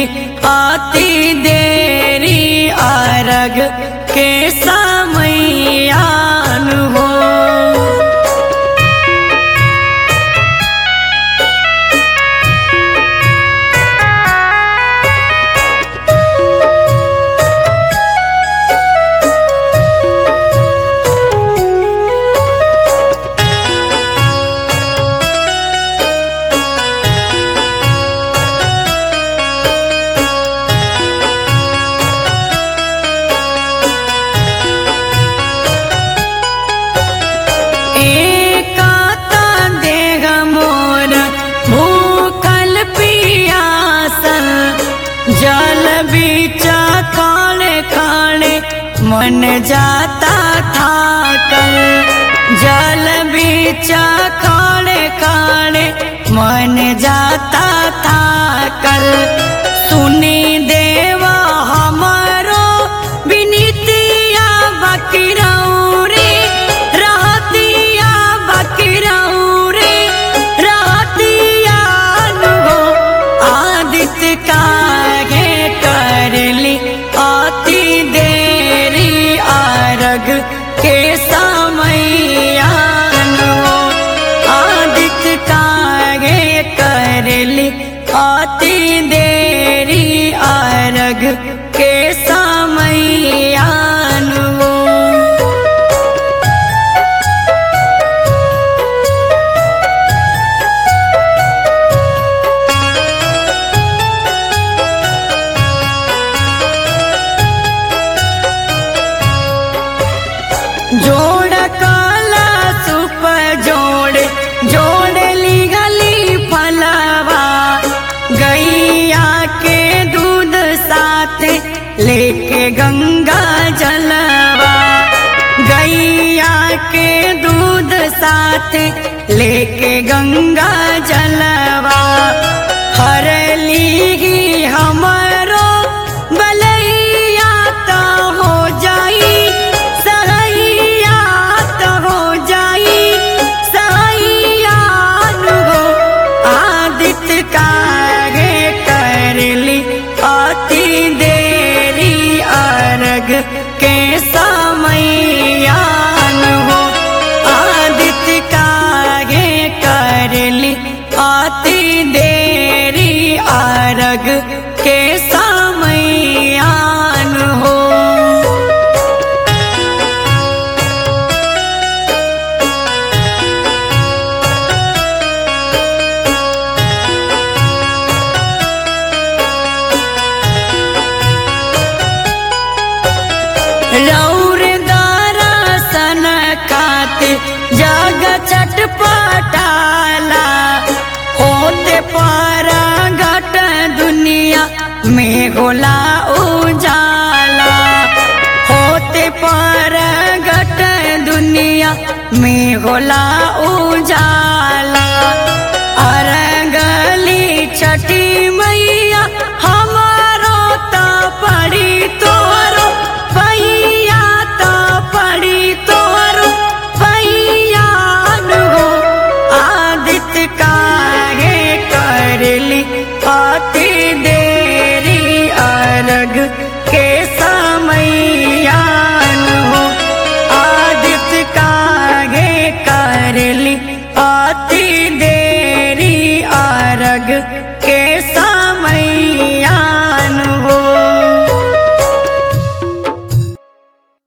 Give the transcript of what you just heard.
आती देरी अरग के समयान हो एकाता देह मोर भूखल पियासल जल बीचा काले काले मन जाता थाकल जल बीचा काले काले मन जाता थाकल सुनी देवा हमारो विनीतिया बकरौरी रहतिया बकरौरी रहतिया नु आदित्य काहे करली आती देरी आरग के समयान हो आदित्य काहे करली आती देरी आरग के समयान हो जोड़ काला सुप जोड़ जोड़ ली गली फलवा गैया के दूध साथ लेके गंगा जलवा गैया के दूध साथ लेके गंगा जलवा हर ली हमरो बलैया तो हो जाई सहैया तो हो जाई सहैया नु हो आदित्य काहे करली अति देरी अरग के समयान हो आदित्य काहे करली अति देरी अरग के समयान हो रौर दरसन खाते जग चटपटाला होते पारा घट दुनिया में गोला उजाला होते पारा घट दुनिया में गोला उजाला